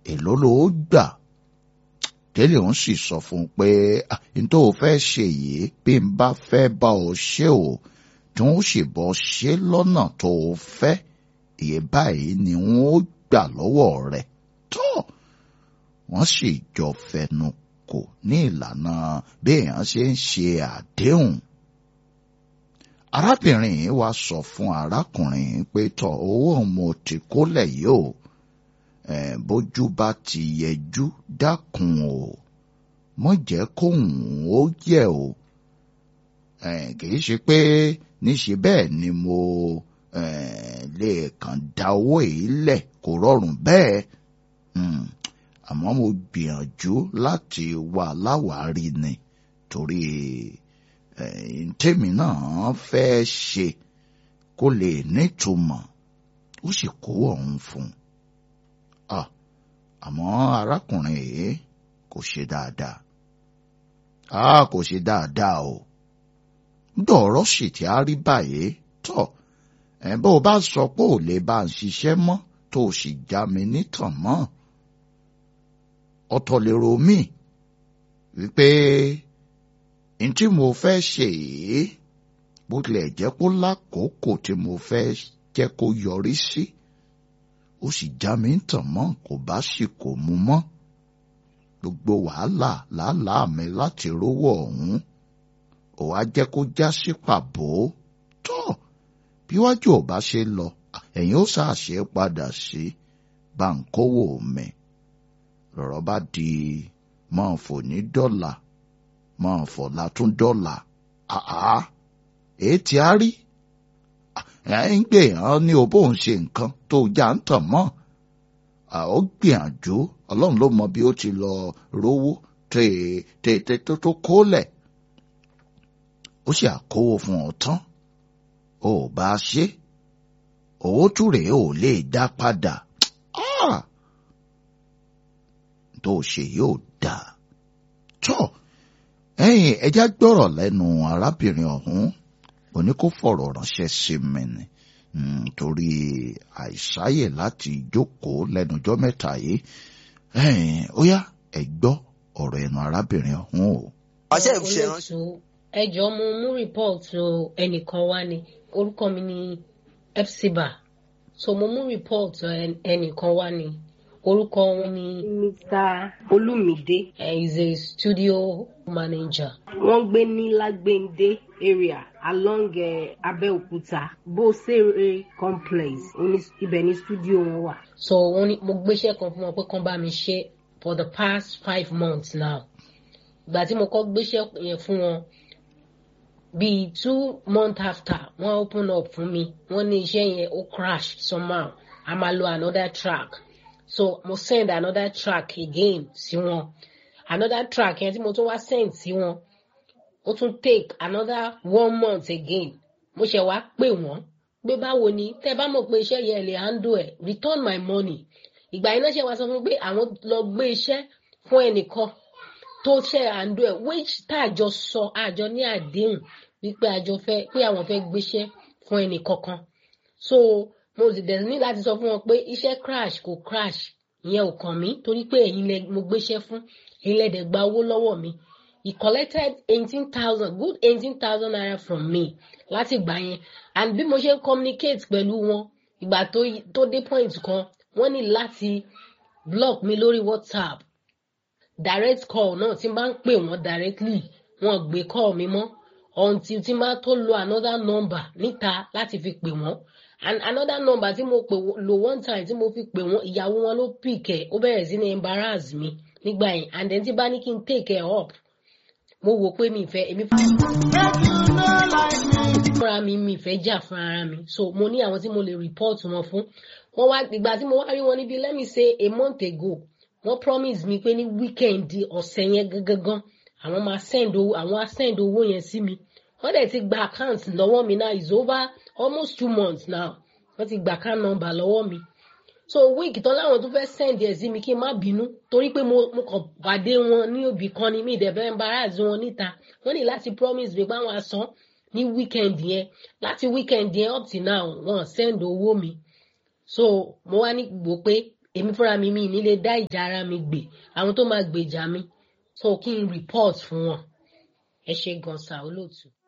èló ló gbà délé òun sì sọ fún un pé n tó o fẹ́ ṣe yìí bí n bá fẹ́ bá ọ ṣe o tí wọ́n sì bọ́ ṣe lọ́nà tó o fẹ́ iye báyìí ni wọ́n ó gbà lọ́wọ́ rẹ̀ tó wọ́n sì jọ fẹnu kò ní ìlànà bí èèyàn ṣe ń ṣe àdéhùn arábìnrin yìí wá sọ fún arákùnrin yìí pé tọ owó mo ti kólẹ̀ yìí o bójú bá ti yẹjú dákun o mọ jẹ́ kóhùn ó yẹ o kìí ṣe pé níṣe bẹ́ẹ̀ ni mo lè kàn dá owó yìí lẹ̀ kò rọrùn bẹ́ẹ̀ àmọ́ mo gbìyànjú láti wà láwárí ni torí tèmi náà fẹ́ ṣe kó lè nítumọ̀ ó sì kó ọ̀hún fún un àmọ́ arákùnrin yìí kò ṣe dáadáa a kò ṣe dáadáa o dọ̀rọ̀ sì tí a rí báyìí tọ̀ ẹ̀ bó o bá sọ pé ò lè bá ń ṣiṣẹ́ mọ́ tó o sì já mi nítàn mọ́ ọ̀tọ̀ lèrò mi wípé n tí mo fẹ́ ṣe yìí bó tilẹ̀ jẹ́ kó lákòókò tí mo fẹ́ jẹ́ kó yọrí sí ó sì já mi ń tàn mọ́ kò bá sì kò mu mọ́ gbogbo wàhálà làálàá mi láti rówó ọ̀hún ò wá jẹ́ kó já sí pàbó tọ́ bí wájú ò bá ṣe lọ ẹ̀yin ó ṣàṣe padà sí báńkówò mi lọ̀rọ̀ bá di máa fò ní dọ́là máa fọ̀ látún dọ́là àá èé tí a rí ẹ̀ ń gbé hàn ní o bóun ṣe nǹkan tó já ń tàn mọ́ ó gbìyànjú ọlọ́run ló mọ bí ó ti lọ rówó tètè tó tó kólẹ̀ ó sì àkówó fún ọ tán ó bá a ṣe owó túrè ò lè dá padà tó ṣe yóò dà tọ́ ẹ̀yin ẹja gbọ́rọ̀ lẹ́nu arábìnrin ọ̀hún òní kó fọ̀rọ̀ ránṣẹ́ sí mi ni torí àìsáyè láti jókòó lẹ́nujọ́ mẹ́ta yìí ó yá ẹ gbọ́ ọ̀rọ̀ ẹnu arábìnrin ọ̀hún o. ọṣẹ ìṣe ránṣẹ́. ẹ jọ̀ọ́ mo mú rìpọ́ọ̀tù ẹnìkan wá ni orúkọ mi ni epsiba so mo mú rìpọ́ọ̀tù ẹnìkan wá ni orúkọ wọn ni. mr olumide. he is a studio manager. wọ́n gbé ní lágbèǹde area along uh, Abẹ́òkúta Bóṣèré complex ibẹ̀ ní studio wọn wà. so wọ́n ní mo gbéṣẹ́ kan fún wọn pé kán bá mi ṣe for the past five months now ìgbà tí mo kọ́ gbéṣẹ́ yẹn fún wọn bíi two months after wọ́n open up fún mi wọ́n ní iṣẹ́ yẹn ó crash somehow a máa lo another track so mo send another track again sí wọn another track yẹn tí mo tún wá send sí wọn ó tún take another one month again mo ṣe wá pè wọ́n pé báwo ni tẹ́ bá mọ̀ pé iṣẹ́ yẹn lè handle ẹ̀ return my money ìgbà yẹn náà ṣe wá sọ fún mi pé àwọn lọ gbé iṣẹ́ fún ẹnìkan tó ṣe handle ẹ̀ which tá àjọ sọ àjọ ní àdéhùn wípé àjọ fẹ́ pé àwọn fẹ́ gbéṣẹ́ fún ẹnìkankan so mo sì dẹ̀ ní láti sọ fún wọn pé iṣẹ́ crash kò crash ìyẹn ò kàn mí torí pé ẹ̀yin lẹ mo gbéṣẹ́ fún ẹ̀yin lẹ dẹ̀ gba owó lọ́wọ́ mi he collected eighteen thousand good eighteen thousand naira from me láti gbà yẹn and bí mo ṣe ń communicate pẹ̀lú wọn ìgbà tó tó dé point kan wọ́n ní láti block mi lórí whatsapp direct call náà tí n bá ń pè wọ́n directly wọ́n gbé call mi mọ́ until tí n bá tó lo another number níta láti fi pè wọ́n and another number tí mo pè lo one time tí mo fi pè wọ́n ìyàwó wọn ló pick ẹ̀ ó bẹ̀rẹ̀ sí ní embarrass mi nígbà yẹn and then tí bá ní kí n take ẹ̀ up mo wò pé mi fẹ́ èmi fúnra mi mi fẹ́ jà fún ara mi so mo ní àwọn tí mo lè report wọn fún wọn wá ìgbà tí mo wá rí wọn níbi let me say a month ago wọ́n promise mi pé ní weekend ọ̀sẹ̀ yẹn gangan àwọn máa send owó àwọn á send owó yẹn sí mi wọ́n dẹ̀ ti gba account lọ́wọ́ mi now is over almost two months now wọ́n ti gba account number lọ́wọ́ mi so week tán láwọn tó fẹ́ send ẹ̀ sí mi kí n má bínú torí pé mo mo kàn pàdé wọn ní òbí kan ni mi ìdẹ̀fẹ́ embarrass wọn níta wọ́n ní láti promise mi pé àwọn asán ní weekend yẹn láti weekend yẹn up till now wọ́n send owó mi so mo wá ní gbò pé èmi fúnra mi mi ní lè dá ìjà ara mi gbè àwọn tó máa gbèjà mi so kí n report fún wọn ẹ ṣe gan sa olóòtú.